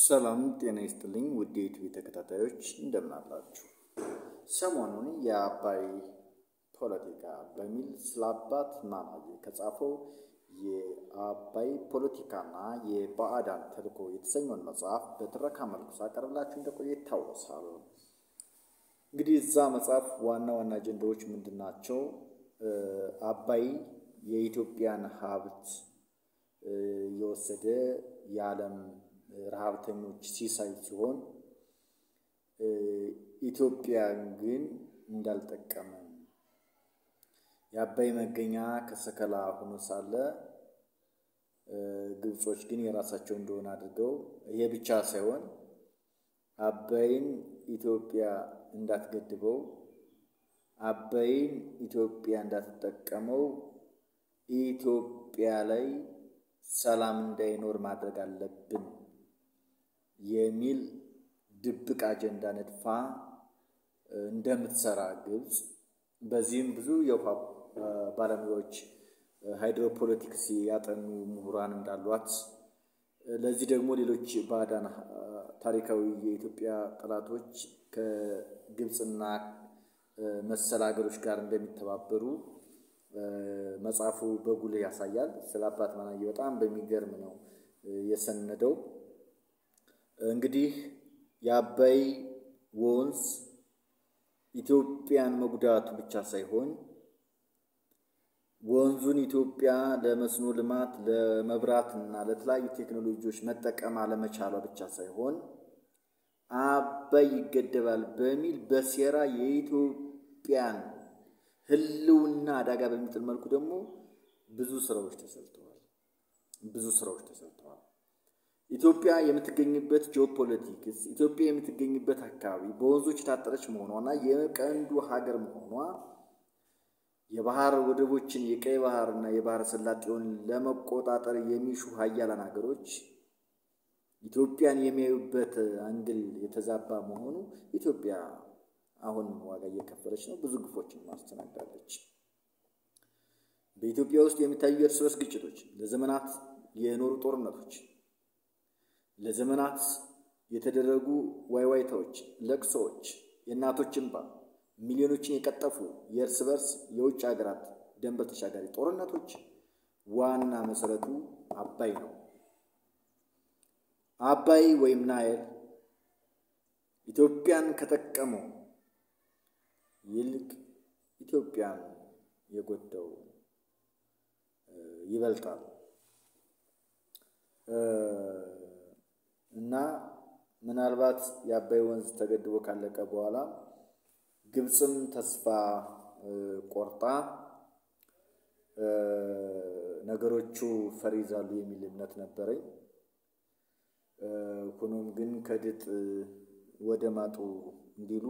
ሰላም ጤና ይስጥልኝ ውድ የዩቲዩብ ተከታታዮች እንደምን አላችሁ? ሰሞኑን የአባይ ፖለቲካ በሚል ስለ አባት ማማዬ ከጻፈው የአባይ ፖለቲካና የባዕዳን ተልዕኮ የተሰኘውን መጽሐፍ በትረካ መልኩ ሳቀርብላችሁ እንደቆየ ይታወሳል። እንግዲህ እዛ መጽሐፍ ዋና ዋና አጀንዳዎች ምንድን ናቸው? አባይ የኢትዮጵያን ሀብት የወሰደ የዓለም ረሃብተኞች ሲሳይ ሲሆን ኢትዮጵያን ግን እንዳልጠቀመ የአባይ መገኛ ከሰከላ ሆኖ ሳለ ግብጾች ግን የራሳቸው እንደሆነ አድርገው ይሄ ብቻ ሳይሆን አባይን ኢትዮጵያ እንዳትገድበው አባይን ኢትዮጵያ እንዳትጠቀመው ኢትዮጵያ ላይ ሰላም እንዳይኖር ማድረግ አለብን የሚል ድብቅ አጀንዳ ነድፋ እንደምትሰራ ግብጽ በዚህም ብዙ የውሃ ባለሙያዎች ሃይድሮፖለቲክስ ያጠኑ ምሁራን እንዳሏት ለዚህ ደግሞ ሌሎች ባዕዳን ታሪካዊ የኢትዮጵያ ጠላቶች ከግብፅና መሰል ሀገሮች ጋር እንደሚተባበሩ መጽሐፉ በጉልህ ያሳያል። ስለ አባት ማማዬ በጣም በሚገርም ነው የሰነደው። እንግዲህ የአባይ ወንዝ ኢትዮጵያን መጉዳቱ ብቻ ሳይሆን ወንዙን ኢትዮጵያ ለመስኖ ልማት፣ ለመብራትና ለተለያዩ ቴክኖሎጂዎች መጠቀም አለመቻሏ ብቻ ሳይሆን አባይ ይገደባል በሚል በሴራ የኢትዮጵያን ሕልውና አደጋ በሚጥል መልኩ ደግሞ ብዙ ስራዎች ተሰርተዋል። ብዙ ስራዎች ተሰርተዋል። ኢትዮጵያ የምትገኝበት ጂኦፖለቲክስ ኢትዮጵያ የምትገኝበት አካባቢ በወንዞች የታጠረች መሆኗና የቀንዱ ሀገር መሆኗ የባህር ወደቦችን የቀይ ባህርና የባህር ሰላጤውን ለመቆጣጠር የሚሹ ሀያላን ሀገሮች ኢትዮጵያን የሚያዩበት አንግል የተዛባ መሆኑ ኢትዮጵያ አሁን ዋጋ እየከፈለች ነው። ብዙ ግፎችን ማስተናግዳለች። በኢትዮጵያ ውስጥ የሚታዩ የእርስ በርስ ግጭቶች፣ ለዘመናት የኖሩ ጦርነቶች፣ ለዘመናት የተደረጉ ዋይዋይታዎች፣ ለቅሶዎች፣ የእናቶች እንባ፣ ሚሊዮኖችን የቀጠፉ የእርስ በርስ የውጭ ሀገራት ድንበር ተሻጋሪ ጦርነቶች ዋና መሰረቱ አባይ ነው። አባይ ወይም ናይል ኢትዮጵያን ከጠቀመው ይልቅ ኢትዮጵያን የጎዳው ይበልጣል እና ምናልባት የአባይ ወንዝ ተገድቦ ካለቀ በኋላ ግብፅም ተስፋ ቆርጣ ነገሮቹ ፈር ይዛሉ የሚል እምነት ነበረኝ። ሆኖም ግን ከድጥ ወደ ማጡ እንዲሉ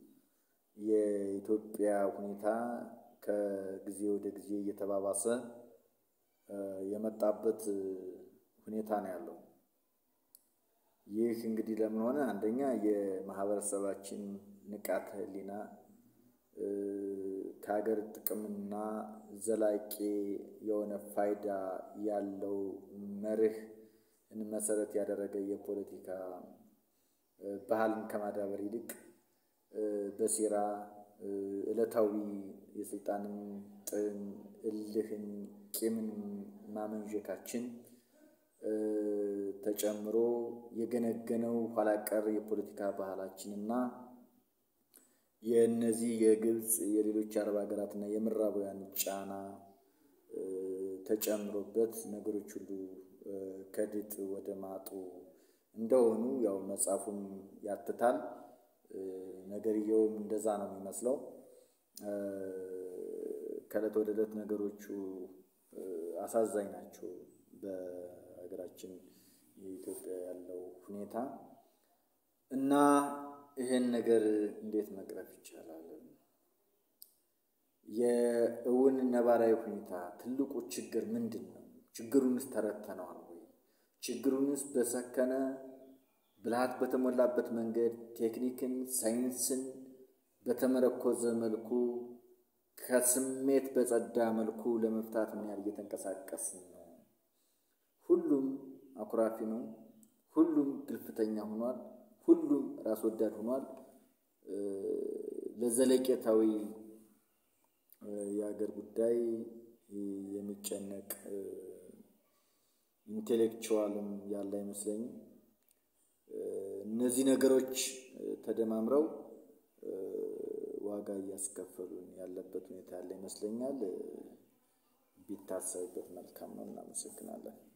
የኢትዮጵያ ሁኔታ ከጊዜ ወደ ጊዜ እየተባባሰ የመጣበት ሁኔታ ነው ያለው። ይህ እንግዲህ ለምን ሆነ? አንደኛ የማህበረሰባችን ንቃተ ሕሊና ከሀገር ጥቅምና ዘላቂ የሆነ ፋይዳ ያለው መርህን መሰረት ያደረገ የፖለቲካ ባህልን ከማዳበር ይልቅ በሴራ ዕለታዊ የስልጣንን ጥም፣ እልህን፣ ቂምን ማመንዠካችን ተጨምሮ የገነገነው ኋላቀር የፖለቲካ ባህላችንና የእነዚህ የግብፅ የሌሎች አረብ ሀገራትና የምዕራባውያን ጫና ተጨምሮበት ነገሮች ሁሉ ከድጥ ወደ ማጡ እንደሆኑ ያው መጽሐፉም ያትታል። ነገርየውም እንደዛ ነው የሚመስለው። ከዕለት ወደ ዕለት ነገሮቹ አሳዛኝ ናቸው። በሀገራችን የኢትዮጵያ ያለው ሁኔታ እና ይህን ነገር እንዴት መቅረፍ ይቻላል? የእውን ነባራዊ ሁኔታ ትልቁ ችግር ምንድን ነው? ችግሩንስ ተረድተነዋል ወይ? ችግሩንስ በሰከነ ብልሃት በተሞላበት መንገድ ቴክኒክን፣ ሳይንስን በተመረኮዘ መልኩ ከስሜት በጸዳ መልኩ ለመፍታት ምን ያህል እየተንቀሳቀስን ነው? ሁሉም አኩራፊ ነው። ሁሉም ግልፍተኛ ሆኗል። ሁሉም ራስ ወዳድ ሆኗል። ለዘለቄታዊ የሀገር ጉዳይ የሚጨነቅ ኢንቴሌክቹዋልም ያለ አይመስለኝም። እነዚህ ነገሮች ተደማምረው ዋጋ እያስከፈሉን ያለበት ሁኔታ ያለ ይመስለኛል። ቢታሰብበት መልካም ነው። እናመሰግናለን።